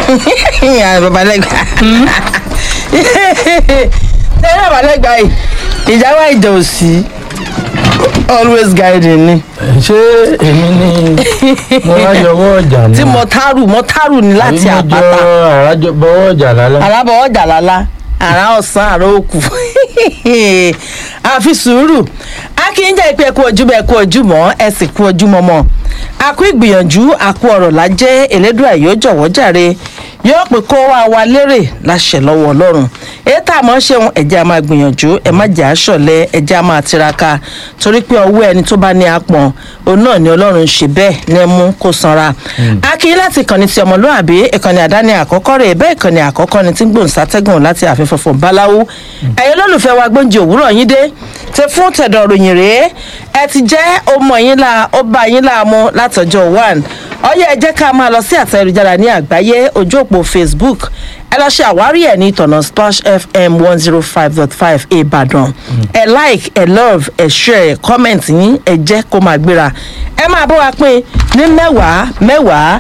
babalẹ́gbà tẹ́lẹ̀ babalẹ́gbà yìí ìjà wa ìjà òsì always guiding ni ṣé èmi ni mo wá yọwọ́ ọjà náà tí mọ̀tárù mọ̀tárù ni láti àbí mo àpáta jọ àrájọ bọwọ́ ọjà lálẹ́. alábọ̀ ọjà lálá àrà ọ̀sán àrà òkú àfi sùúrù a kì í jẹ́ ìpè ẹ̀kú ojúmọ́ ẹ̀kú ojúmọ́ ẹ sì kú ojúmọ́ mọ́ àkú ìgbìyànjú àkú ọ̀rọ̀ lájẹ́ elédùà yóò jọ̀wọ́ jàre yóò pè kó wá wa lérè láṣẹ lọ́wọ́ ọlọ́run èyí tá a mọ̀ ṣeun ẹ̀jẹ̀ a máa gbìyànjú ẹ̀ má jẹ́ àṣọlẹ̀ ẹ̀jẹ̀ a máa tiraka torí pé ọwọ́ ẹni tó bá ní apọ̀n òun náà ni ọlọ́run ń ṣe bẹ́ẹ̀ ní mú kó sanra. a kì í láti ìkànnì ti ọmọlúàbí ìkànnì àdáni àkọ́kọ́ rẹ̀ bẹ́ẹ̀ ìkànnì àkọ́kọ́ ni tí ń gbòǹsátẹ́gùn láti ààfin funfun báláwú. ẹ̀yin olólùfẹ́ wa gbóúnjẹ òwúrọ̀ yín dé tẹ fún tẹ̀dọ̀ ròyìn rèé ẹ ti jẹ́ ọmọ yín la ó bá yín láàmú látọjọ́ one ọyẹ ẹ jẹ́ ká máa lọ sí àtẹ ayélujára ní àgbáyé ojú òpó facebook ẹ lọ ṣe àwárí ẹ ní ìtọ̀nà splash fm one zero five dot five ìbàdàn ẹ like ẹ love ẹ share ẹ comment yín ẹ jẹ́ kó máa gbéra ẹ máa bọ́ wa pín ní mẹ́wàá mẹ́wàá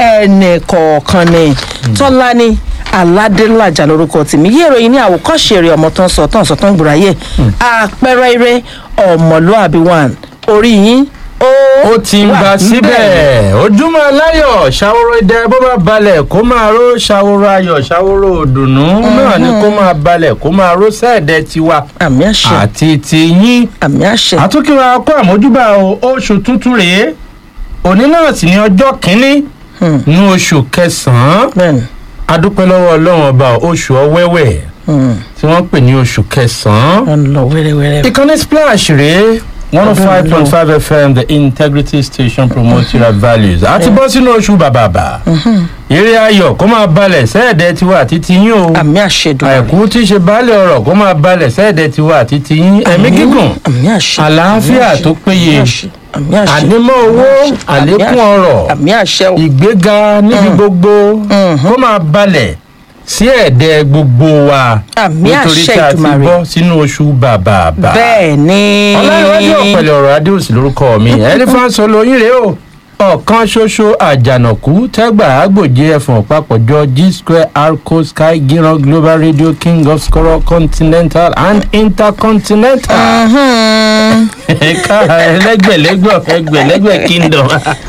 ẹnì kọ̀ọ̀kan ni tọ́lá ni aládélájà lórúkọ tèmi yé ìròyìn ní àwòkọ́ṣe eré ọmọ tó ń sọ tó ń sọ tó ń gbòòráyè àpẹẹrẹ eré ọmọlúàbí one orí yín ó ó ti ń wà ba ńbẹ̀. síbẹ̀ ojúmọ́ aláyọ̀ ṣàwòrò idẹ bó bá balẹ̀ kó máa ró ṣàwòrò ayọ̀ ṣàwòrò òdùnnú náà ni kó máa balẹ̀ kó máa ró sẹ́ẹ̀dẹ̀ tiwa àmì àṣẹ àti tiyín àmì àṣẹ àtúnkìwà kó àmójúbà o oṣù tuntun rèé òní náà sì ní ọjọ́ kínní Hmm. ní oṣù kẹsàn-án bẹ́ẹ̀ni adúpẹ́ lọ́wọ́ ọlọ́run ọba oṣù ọwẹ́wẹ̀ Hmm. tí wọ́n pè ní oṣù kẹsàn-án wọ́n lọ wẹ́rẹ́wẹ́rẹ́. ìkànnì splash rèé one oh five point five fm the integrity station promotes your values a ti bọ́ sínú oṣù bàbàbà eré ayọ̀ kó máa balẹ̀ sẹ́ẹ̀dẹ̀ tiwa àti tiyín o àmì àṣẹ dùn. àìkú tí í ṣe baálé ọ̀rọ̀ kó máa balẹ̀ sẹ́ẹ̀dẹ̀ tiwa àti tiyín ẹ̀mí gígùn àmì àṣẹ àlàáfíà àmì àṣẹ, tó péye àmì àṣẹ, àmì àṣẹ, ànímọ́ owó àmì àṣẹ, àlékún ọrọ̀ àmì àṣẹ o. ìgbéga níbi gbogbo kó máa balẹ̀ sí ẹ̀dẹ̀ gbogbo wa Àmì nítorí àṣẹ tí a ti Ìdùmarè. bọ́ sínú oṣù bàbàbà bẹ́ẹ̀ ni. ọlọ́runwájú ọ̀pẹ̀lẹ̀ ọ̀rọ̀ adéòsì lórúkọ mi ẹlífáǹsì olóyin rèé o ọ̀kan ṣoṣo àjànàkú tẹ́gbà àgbòjé ẹ̀fọ̀n papọ̀jọ g square arco sky giran global radio king of skoro continental and intercontinental Mhm. ẹ̀ka ẹlẹ́gbẹ̀lẹ́gbẹ̀ ẹgbẹ̀lẹ́gbẹ̀ kingdom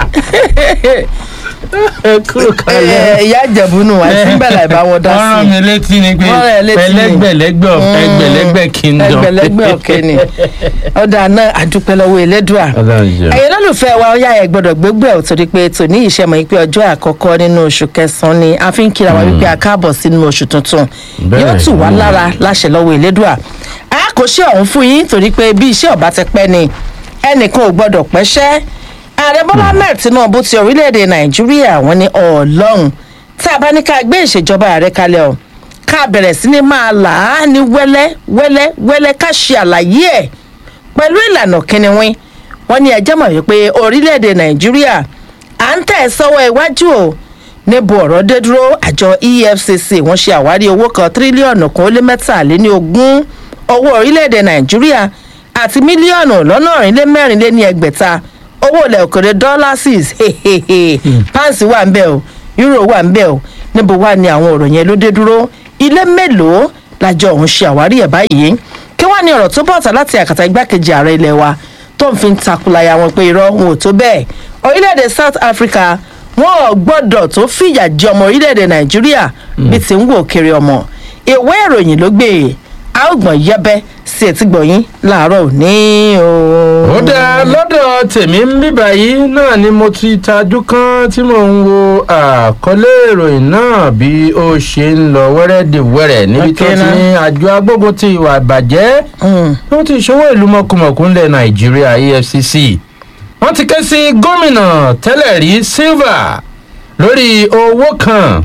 ẹ kúrò kalẹ̀. Ẹ, ìyá ìjẹ̀bú nù wá síbẹ̀ láì bá wọn dá wọ́n rán sí mi létí ni pé Wọ́n rán ẹ létí ni. ẹlẹ́gbẹ̀lẹ́gbẹ̀ ẹgbẹ̀lẹ́gbẹ̀ kingdom. ẹgbẹ̀lẹ́gbẹ̀ ọ̀kẹ́ ni ọ̀dà náà àdúpẹ́ lọ́wọ́ elédùà. Ọlọ́run jẹ́. ẹ̀yin lólùfẹ́ wa ọ̀yá ẹ̀ gbọ́dọ̀ gbégbé ẹ̀ torí pé tòní ìṣẹ́mọ̀ yìí pé ọjọ́ àkọ́kọ́ nínú oṣù kẹsàn-án ni a fi ń kíra wa wípé a káàbọ̀ sínú oṣù tuntun Bẹ́ẹ̀ yóò tù wá ni. lára láṣẹ lọ́wọ́ elédùà a kò ṣe ọ̀hún fún yín torí pé bí iṣẹ́ ọ̀bá ti pẹ́ ni ẹnìkan ò gbọ́dọ̀ pẹ́ṣẹ́ ààrẹ bọ́lá ahmed tinubu ti orílẹ̀-èdè nàìjíríà wọ́n ní ọlọ́run tá a bá ní ká gbé ìṣèjọba ààrẹ kalẹ̀ ọ̀ ká bẹ̀rẹ̀ sí ní máa là á ní wẹ́lẹ́ wẹ́lẹ́ wẹ́lẹ́ ká ṣe àlàyé ẹ̀ pẹ̀lú ìlànà kínníwín wọ́n ní ẹjẹ́ mọ̀ wípé orílẹ̀-èdè nàìjíríà à ń tẹ̀ sọ́wọ́ iwájú o níbo ọ̀rọ̀ dé dúró àjọ efcc wọ́n ṣe àwárí owó kan tírílíọ̀nù kan ó lé mẹ́tàléní ogún owó orílẹ̀-èdè nàìjíríà àti mílíọ̀nù lọ́nà ọ̀rìnlẹ́mẹ́rin lé ní ẹgbẹ̀ta owó ilẹ̀ òkèrè dọ́lásìs páǹsì wà ń bẹ̀ o euro wà ń bẹ̀ o níbo wà ní àwọn ọ̀rọ̀ yẹn ló dé dúró ilé mélòó làjọ òun ṣe àwárí ẹ̀ báyìí kí wàá ní ọ̀rọ̀ tó bọ̀tà láti àkàtà igbákejì ààrẹ ilẹ̀ wa tó ń fi ń takulaya wọn pé irọ́ wọn ò tó bẹ́ẹ̀ orílẹ̀-èdè south africa wọn ò gbọ́dọ̀ tó fìyà jẹ ọmọ orílẹ̀-èdè nàìjíríà bí ti ń wò kiri ọmọ ìwé ìròyìn ló gbé e a ó gbọ̀n yẹbẹ́ sí etí gbọ̀yìn láàárọ̀ òní o. ó dáa lọ́dọ̀ tèmi ń bíbà yìí náà ni mo ti tajú kan tí mò ń wo àkọlé ìròyìn náà bí ó ṣe ń lọ wẹ́rẹ́dẹ̀wẹ́rẹ́ níbi tó Okay, ti now. ní àjọ agbógun ti ìwà ìbàjẹ́ Mm. wọ́n ti ṣòwò ìlú mọ̀kùmọ̀kù ńlẹ̀ nàìjíríà efcc wọ́n ti ké sí gómìnà tẹ́lẹ̀ rí silva lórí owó kan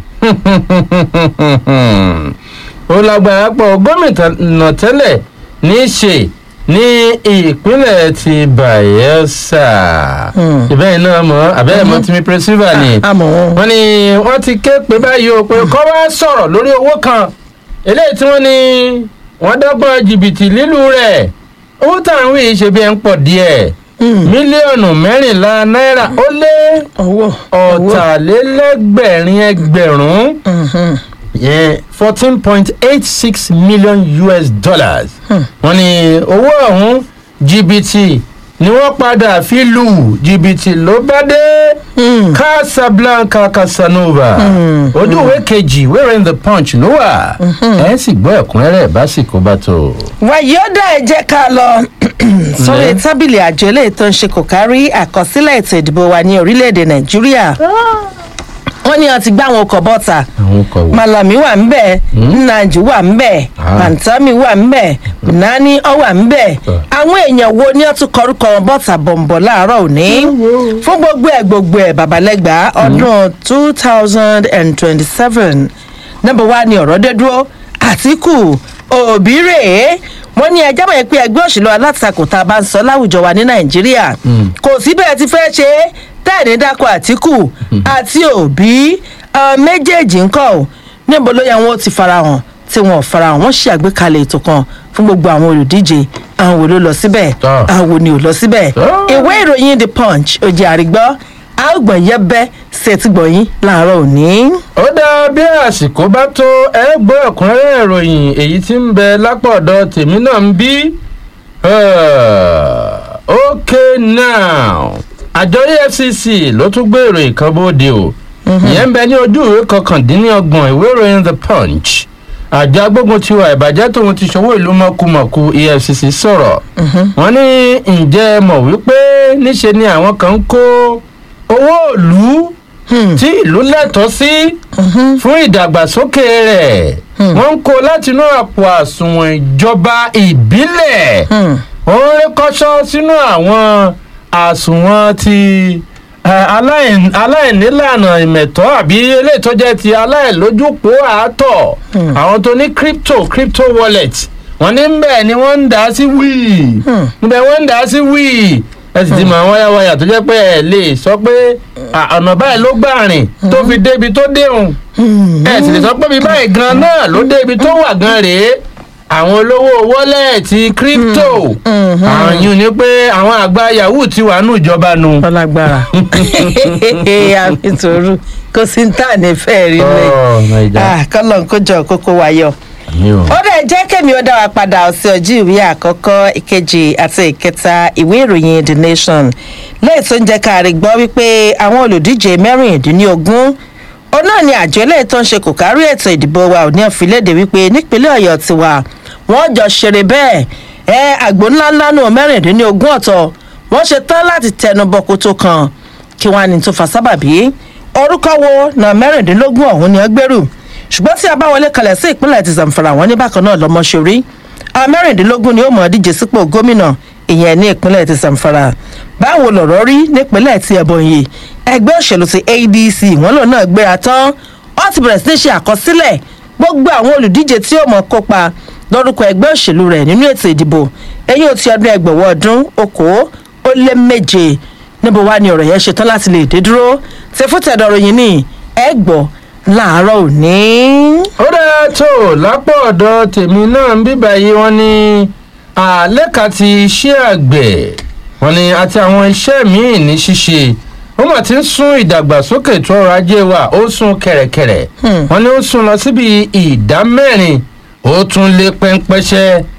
ó lágbára pọ̀ gómìnà tẹ́lẹ̀ ní í ṣe ní ìpínlẹ̀ ti bayelsa Hmm. ìbẹ́yìn náà mọ̀ àbẹ́yẹ̀ mọ̀ tìmí pé silva ni àmọ́ wọn. wọ́n ní wọ́n ti ké pé báyìí o pé kọ́ wá sọ̀rọ̀ lórí owó kan eléyìí tí wọ́n ní wọ́n dọ́gbọ́n jìbìtì lílù rẹ̀ owó táwọn yìí ṣe bí ẹ̀ ń pọ̀ díẹ̀ mílíọ̀nù mẹ́rìnlá náírà ó lé owó ọ̀tàlélẹ́gbẹ̀rin ẹgbẹ̀rún yẹn fourteen point eight six million us dollars wọ́n ní owó ọ̀hún jìbìtì ni wọ́n padà fi lù jìbìtì ló bá dé casablanca casanova ojú ìwé kejì wẹ́rẹ́ in the punch ló wà ẹ̀ sì gbọ́ ẹ̀kúnrẹ́rẹ́ básìkò bá tó. wàyí ó dá ẹ jẹ́ ká lọ sórí tábìlì àjọ eléyìí tó ń ṣe kò kárí àkọsílẹ̀ ètò ìdìbò wa ní orílẹ̀-èdè nàìjíríà wọ́n ní ọtí gbá àwọn ọkọ̀ bọ́ta àwọn ọkọ̀ wò. malami wà ń bẹ̀ nnanji wà ń bẹ̀ Ah. pantami wà ń bẹ̀ nani ọ wà ń bẹ̀ Ah. àwọn èèyàn wo ni wọ́n tún kọrúkọ wọn bọ́ta bọ̀m̀bọ̀ láàárọ̀ òní fún gbogbo ẹ̀ gbogbo ẹ̀ babalẹ́gbà ọdún two thousand and twenty-seven nọ́mbà wa ni ọ̀rọ̀ dé dúró àtìkù òbí rèé wọ́n ní ẹjọ́ mọ̀ pé ẹgbẹ́ òṣèlú alátakò tá a bá ń sọ láwùjọ wa ní nàìjíríà kò sí bẹ́ẹ̀ ti fẹ́ ṣe é tẹ́ẹ̀ní dákọ̀ àtìkù àti òbí àwọn méjèèjì ń kọ́ ọ́ níbo ló yẹ wọn ó ti farahàn tí wọn ò farahàn wọn ṣe àgbékalẹ̀ ètò kan fún gbogbo àwọn olùdíje àwọn wo ló lọ síbẹ̀ Tọ́. àwọn wo ni ò lọ síbẹ̀ Tọ́. ìwé ìròyìn the punch òjì àrígbọ́ àgbọ̀n yẹbẹ́ ṣètìgbọ̀yìn láàárọ̀ òní. ó dá bí àsìkò bá tó ẹ gbọ́ ẹ̀kúnrẹ́rẹ́ ìròyìn èyí tí ń bẹ lápá ọ̀dọ̀ tèmi náà ń bí. ok now àjọ efcc ló tún gbé ìròyìn kan bóde o ìyẹn ń bẹ ní ojú ìwé kọkàndínlọ́gbọ̀n ìwé ìròyìn the punch àjọ agbógun ti wà ìbàjẹ́ tóun ti ṣòwò ìlú mọ̀kùmọ̀kù efcc sọ̀rọ̀ wọ́n ní ǹjẹ́ ẹ mọ̀ wípé níṣe ni àwọn kan ń kó owó ìlú tí ìlú lẹ́tọ̀ọ́ sí fún ìdàgbàsókè rẹ̀ wọ́n ń kó látinú àpò àsùnwọ̀n ìjọba ìbílẹ̀ wọ́n ń rékọ́ṣọ́ sínú àwọn àsùnwọ̀n ti eh, aláìn- aláìnílànà ìmẹ̀tọ́ àbí eléyìí tó jẹ́ ti aláìlójúpó àátọ̀ àwọn tó ní crypto crypto wallet wọ́n ní bẹ́ẹ̀ ni wọ́n ń dà á sí wíì níbẹ̀ wọ́n ń dà á sí wíì ẹ sì ti mọ àwọn wáyàwáyà tó jẹ́ pé ẹ lè sọ pé à, ọ̀nà báyìí ló gbà rìn tó fi débi tó déhùn ẹ sì lè sọ pé bí báyìí gan náà ló débi tó wà gan rèé àwọn olówó wọ́lẹ̀tì crypto àwọn yìí ni pé àwọn àgbà yahoo ti wà nù ìjọba nu. ọlágbára àfitòru kò sí ní tà ní fẹ́ẹ́ rí Ọ̀, Naija. lẹ̀ kọ́lọ̀ ń kójọ kókó wáyọ̀ Àmì o. ó dẹ̀ jẹ́ kẹ́mi ó dá wa padà sí ojú ìwé àkọ́kọ́ ìkejì àti ìkẹta ìwé ìròyìn the nation lẹ́yìn tó ń jẹ́ ká rí gbọ́ wípé àwọn olùdíje mẹ́rìndínlógún ó náà ni àjọ eléyìí tó ń ṣe kò kárí ètò ìdìbò wa ò ní àfilédè wípé nípínlẹ̀ ọ̀yọ́ tiwa wọ́n jọ ṣeré bẹ́ẹ̀ ẹ àgbo ńláńlá nù mẹ́rìndínlógún ọ̀tọ̀ wọ́n ṣe tán láti tẹnu bọ kótó kan kí wọ́n á ní tó fa sábàbí orúkọ wo na mẹ́rìndínlógún ọ̀hún ni ó gbèrú ṣùgbọ́n tí a bá wọlé kalẹ̀ sí ìpínlẹ̀ ti zamfara wọn ní bákan náà lọ́mọṣorí àwọn mẹ́rìndínlógún ni ó mọ̀ ọ́ díje sípò gómìnà ìyẹn ní ìpínlẹ̀ ti zamfara báwo lọ̀rọ̀ rí nípínlẹ̀ ti ẹ̀bọ̀nyì ẹgbẹ́ òṣèlú ti adc wọn lòun náà gbéra tán wọ́n ti bẹ̀rẹ̀ sí ní ṣe àkọsílẹ̀ gbogbo àwọn olùdíje tí ó mọ̀ kópa lórúkọ ẹgbẹ́ òṣèlú rẹ̀ nínú ètò ìdìbò ẹ̀yìn ò ti ọdún ẹgbẹ̀wọ̀ ọdún okòó ó lé méje níbo wá ni ọ̀rọ̀ yẹn ṣetán láti lè dé dúró ṣe fún tẹ̀dọ̀rọ̀ yìí ní ẹ gbọ́ láàárọ̀ òní. ó dáa tó lápò ọ̀dọ̀ tèmi náà ń bíbà yìí wọ́n ní àlẹ́ka ti iṣẹ́ àgbẹ̀ wọ́n ní àti àwọn iṣẹ́ míì ní ṣíṣe ó mà ti ń sún ìdàgbàsókè ètò ọrọ̀ ajé wa ó sún kẹ̀rẹ̀kẹ̀rẹ̀ wọ́n ní ó sún lọ síbi ìdá mẹ́rin ó tún lé pẹ́ńpẹ́ṣẹ́